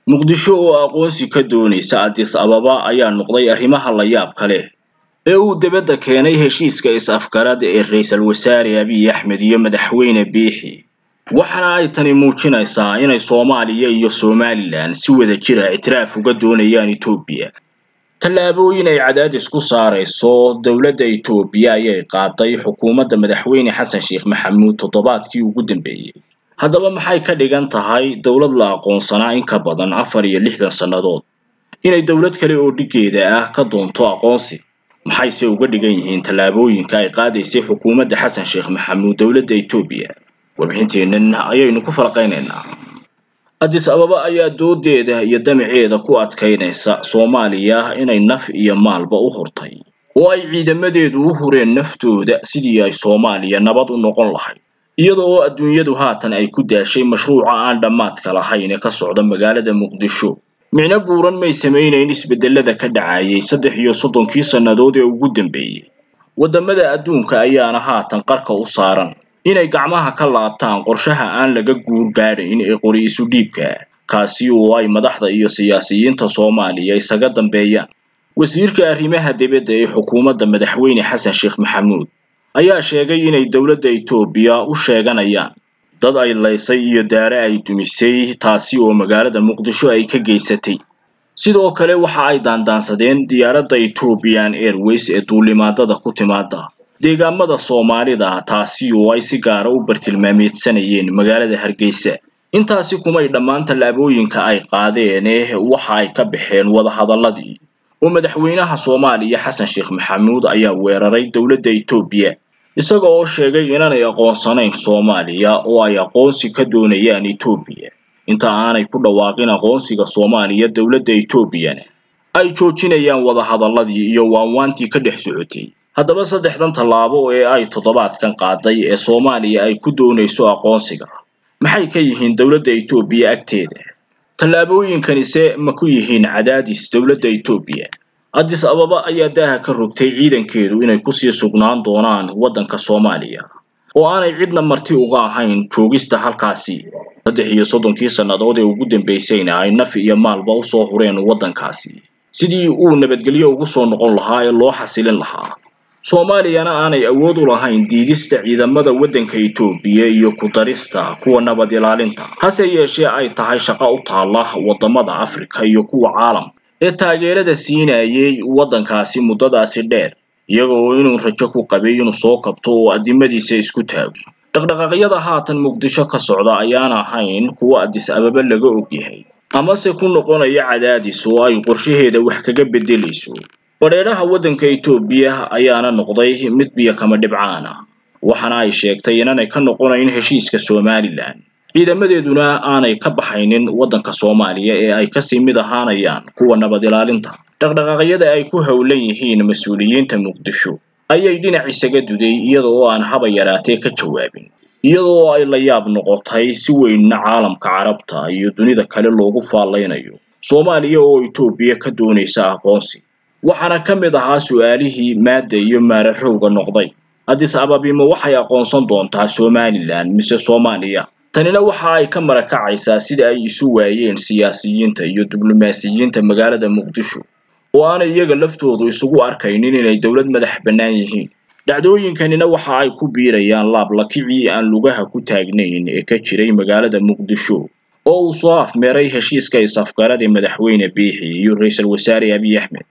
muqdisho oo aqoonsi ka doonaysa addis ababa ayaa noqday arrimaha la yaabka leh ee uu dibadda keenay heshiiska is-afgarada ee ra-iisul wasaare abiy axmed iyo madaxweyne biixi waxaana ay tani muujinaysaa inay soomaaliya iyo somalilan si wada jira ictiraaf uga doonayaan etoobiya tallaabooyin ay cadaadis ku saarayso dowladda etoobiya ayay qaaday xukuumadda madaxweyne xasan sheekh maxamuud toddobaadkii ugu dambeeyey haddaba maxay ka dhigan tahay dowlad la aqoonsanaa in ka badan afar iyo lixdan sannadood inay dowlad kale oo dhigeeda ah ka doonto aqoonsi maxayse uga dhigan yihiin tallaabooyinka ay qaadaysay xukuumadda xasan sheekh maxamuud dowladda etoobiya warbixinteennan ayaynu ku falaqaynaynaa addis ababa ayaa doodeeda iyo damaceeda ku adkaynaysa soomaaliya inay naf iyo maalba u hurtay oo ay ciidamadeedu u hureen naftooda sidii ay soomaaliya nabad u noqon lahayd iyada oo adduunyadu haatan ay ku daashay mashruuca aan dhammaadka lahayn ee ka socda magaalada muqdisho micno buuran may samaynayn isbedelada ka dhacayay saddex iyo soddonkii sannadood ee ugu dambeeyey waddamada adduunka ayaana haatan qarka u saaran inay gacmaha ka laabtaan qorshaha aan laga guur gaadhayn ee qori isu dhiibka kaasi oo ay madaxda iyo siyaasiyiinta soomaaliya isaga dambeeyaan wasiirka arrimaha dibadda ee xukuumadda madaxweyne xasan sheekh maxamuud ayaa sheegay inay dowladda etoobiya u sheeganayaan dad ay laysay iyo daare ay dumisay taasi oo magaalada muqdisho ay ka geysatay sidoo kale waxa ay daandaansadeen diyaaradda ethoobian airways ee duulimaadada ku timaada deegaamada soomaalida taasi oo ay si gaara u bartilmaameedsanayeen magaalada hargeysa intaasi kumay dhammaan tallaabooyinka ay qaadeene waxa ay ka baxeen wadahadalladii oo madaxweynaha soomaaliya xasan sheekh maxamuud ayaa weeraray dowladda etoobiya isaga oo sheegay inaanay aqoonsanayn soomaaliya oo ay aqoonsi ka doonayaan etoobiya inta aanay ku dhawaaqin aqoonsiga soomaaliya dowladda etoobiyana ay joojinayaan wadahadalladii iyo waanwaantii ka dhex socotay haddaba saddexdan tallaabo ee ay toddobaadkan qaaday ee soomaaliya ay ku doonayso aqoonsiga maxay ka yihiin dowladda etoobiya agteeda tallaabooyinkanise ma ku yihiin cadaadis dowladda etoobiya addis ababa ayaa daaha ka rogtay ciidankeedu inay kusii sugnaan doonaan waddanka soomaaliya oo aanay cidna marti uga ahayn joogista halkaasi saddex iyo soddonkii sannadood ee ugu dambaysayna ay naf iyo maalba usoo hureen waddankaasi sidii uu nabadgelyo ugu soo noqon lahaa ee loo xasilin lahaa soomaaliyana aanay awood u lahayn diidista ciidamada waddanka etoobiya iyo ku darista kuwa nabad ilaalinta hase yeeshee ay tahay shaqo u taalla waddamada afrika iyo kuwa caalam ee taageerada siinayay waddankaasi muddadaasi dheer iyaga oo inuu rajo ku qabay inuu soo kabto oo addimadiisa isku taago dhaqdhaqaaqyada haatan muqdisho ka socda ayaan ahayn kuwa addis ababa laga ogyahay amase ku noqonaya cadaadis oo ay qorshaheeda wax kaga beddelayso badheedhaha waddanka etoobiya ayaana noqday mid biyo kama dhibcaan ah waxaana ay sheegtay inaanay ka noqonayn heshiiska somalilan ciidamadeeduna aanay ka baxaynin waddanka soomaaliya ee ay kasii mid ahaanayaan kuwa nabad ilaalinta dhaqdhaqaaqyada ay ku howlan yihiin mas-uuliyiinta muqdisho ayay dhinac isaga duday iyada oo aan haba yaraatee ka jawaabin iyada oo ay la yaab noqotay si weynna caalamka carabta iyo dunida kale loogu faallaynayo soomaaliya oo etoobiya ka doonaysa aqoonsi waxaana ka mid ahaa su-aalihii maadda iyo maararowga noqday addis ababima waxay aqoonsan doontaa somalilan mise soomaaliya tanina waxa ay ka marakacaysaa sida ay isu waayeen siyaasiyiinta iyo diblomaasiyiinta magaalada muqdisho oo aanay iyaga laftoodu isugu arkaynin inay dowlad madax bannaan yihiin dhacdooyinkanina waxa ay ku biirayaan laablakicii aan lugaha ku taagnayn ee ka jiray magaalada muqdisho oo uu soo afmeeray heshiiska is-afgaradii madaxweyne biixi iyo ra-iisul wasaare abiy axmed